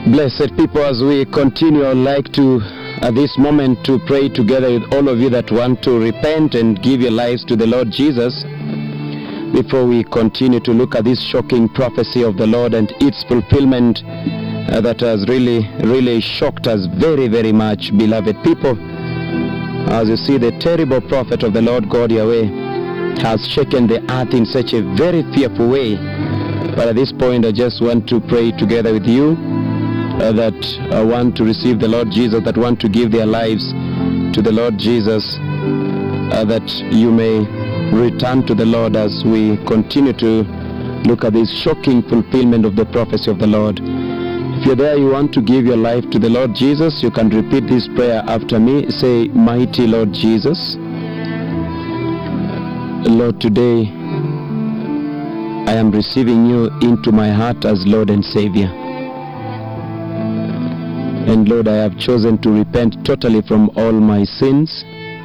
Blessed people, as we continue, I'd like to, at this moment, to pray together with all of you that want to repent and give your lives to the Lord Jesus. Before we continue to look at this shocking prophecy of the Lord and its fulfillment uh, that has really, really shocked us very, very much, beloved people. As you see, the terrible prophet of the Lord God Yahweh has shaken the earth in such a very fearful way. But at this point, I just want to pray together with you uh, that uh, want to receive the Lord Jesus, that want to give their lives to the Lord Jesus, uh, that you may return to the Lord as we continue to look at this shocking fulfillment of the prophecy of the Lord. If you're there, you want to give your life to the Lord Jesus, you can repeat this prayer after me. Say, Mighty Lord Jesus, Lord, today I am receiving you into my heart as Lord and Savior. And Lord, I have chosen to repent totally from all my sins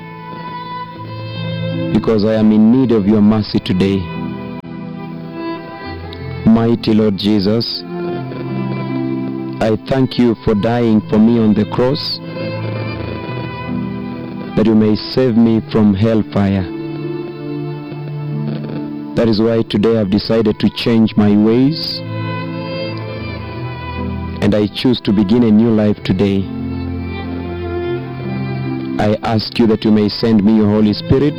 because I am in need of your mercy today. Mighty Lord Jesus, I thank you for dying for me on the cross that you may save me from hellfire. That is why today I've decided to change my ways and I choose to begin a new life today. I ask you that you may send me your Holy Spirit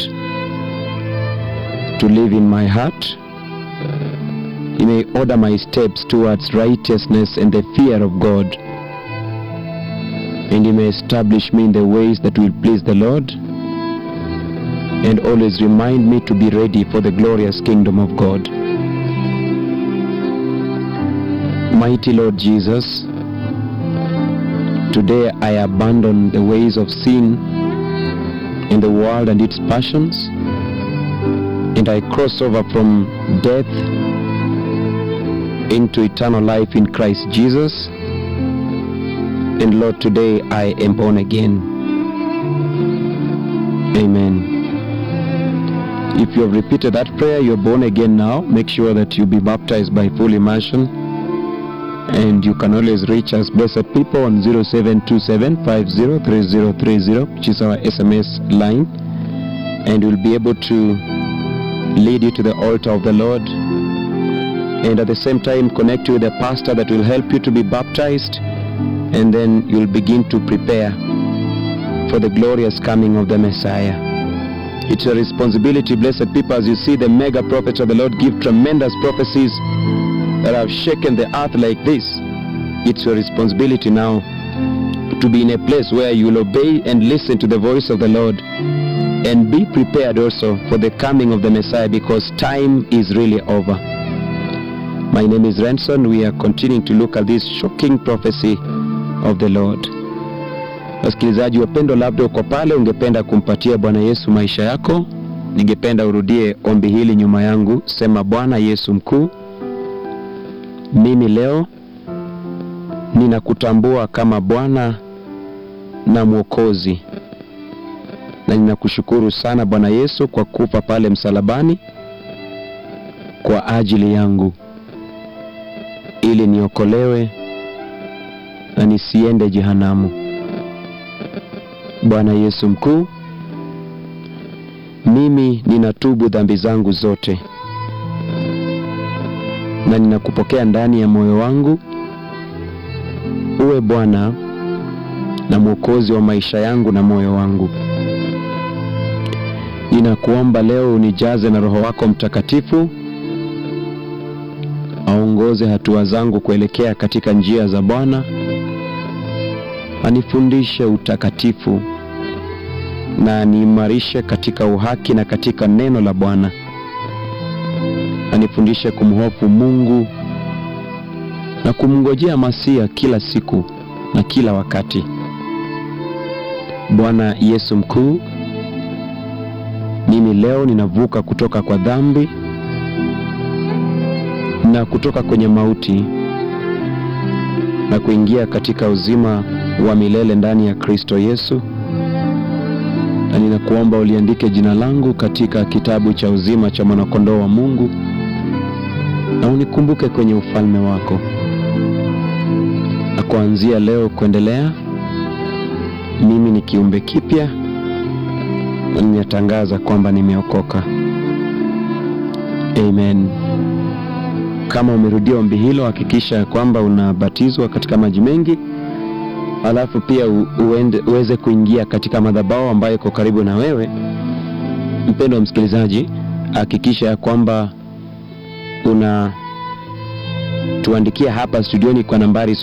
to live in my heart. You may order my steps towards righteousness and the fear of God. And you may establish me in the ways that will please the Lord. And always remind me to be ready for the glorious kingdom of God. Mighty Lord Jesus, today I abandon the ways of sin in the world and its passions, and I cross over from death into eternal life in Christ Jesus. And Lord, today I am born again. Amen. If you have repeated that prayer, you're born again now. Make sure that you be baptized by full immersion and you can always reach us blessed people on 0727503030 which is our sms line and we'll be able to lead you to the altar of the lord and at the same time connect you with a pastor that will help you to be baptized and then you'll begin to prepare for the glorious coming of the messiah it's a responsibility blessed people as you see the mega prophets of the lord give tremendous prophecies that have shaken the earth like this, it's your responsibility now to be in a place where you will obey and listen to the voice of the Lord and be prepared also for the coming of the Messiah because time is really over. My name is Ranson. We are continuing to look at this shocking prophecy of the Lord. Wasikilizaji wapendwa, labda uko pale ungependa kumpatia Bwana Yesu maisha yako, ningependa urudie ombi hili nyuma yangu. Sema, Bwana Yesu mkuu, mimi leo ninakutambua kama Bwana na Mwokozi, na ninakushukuru sana Bwana Yesu kwa kufa pale msalabani kwa ajili yangu, ili niokolewe na nisiende jehanamu. Bwana Yesu mkuu, mimi ninatubu dhambi zangu zote na ninakupokea ndani ya moyo wangu, uwe Bwana na Mwokozi wa maisha yangu na moyo wangu. Ninakuomba leo unijaze na Roho wako Mtakatifu, aongoze hatua zangu kuelekea katika njia za Bwana, anifundishe utakatifu na aniimarishe katika uhaki na katika neno la Bwana anifundishe kumhofu Mungu na kumngojea Masia kila siku na kila wakati. Bwana Yesu mkuu, mimi leo ninavuka kutoka kwa dhambi na kutoka kwenye mauti na kuingia katika uzima wa milele ndani ya Kristo Yesu, na ninakuomba uliandike jina langu katika kitabu cha uzima cha mwanakondoo wa Mungu na unikumbuke kwenye ufalme wako. na kuanzia leo kuendelea, mimi ni kiumbe kipya na ninatangaza kwamba nimeokoka. Amen. Kama umerudia ombi hilo, hakikisha kwamba unabatizwa katika maji mengi, alafu pia u, uende, uweze kuingia katika madhabahu ambayo iko karibu na wewe. Mpendo wa msikilizaji, hakikisha ya kwamba una tuandikia hapa studioni kwa nambari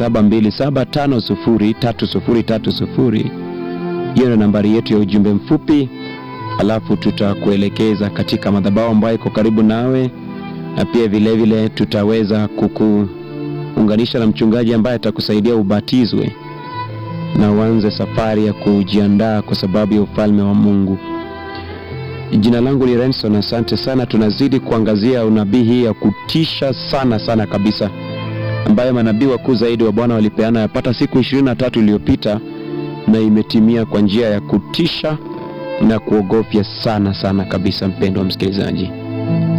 0727503030. Hiyo ndio nambari yetu ya ujumbe mfupi, alafu tutakuelekeza katika madhabahu ambayo iko karibu nawe, na pia vile vile tutaweza kukuunganisha na mchungaji ambaye atakusaidia ubatizwe na uanze safari ya kujiandaa kwa sababu ya ufalme wa Mungu. Jina langu ni Renson, asante sana. Tunazidi kuangazia unabii hii ya kutisha sana sana kabisa, ambayo manabii wakuu zaidi wa Bwana walipeana yapata siku ishirini na tatu iliyopita, na imetimia kwa njia ya kutisha na kuogofya sana sana kabisa, mpendo wa msikilizaji.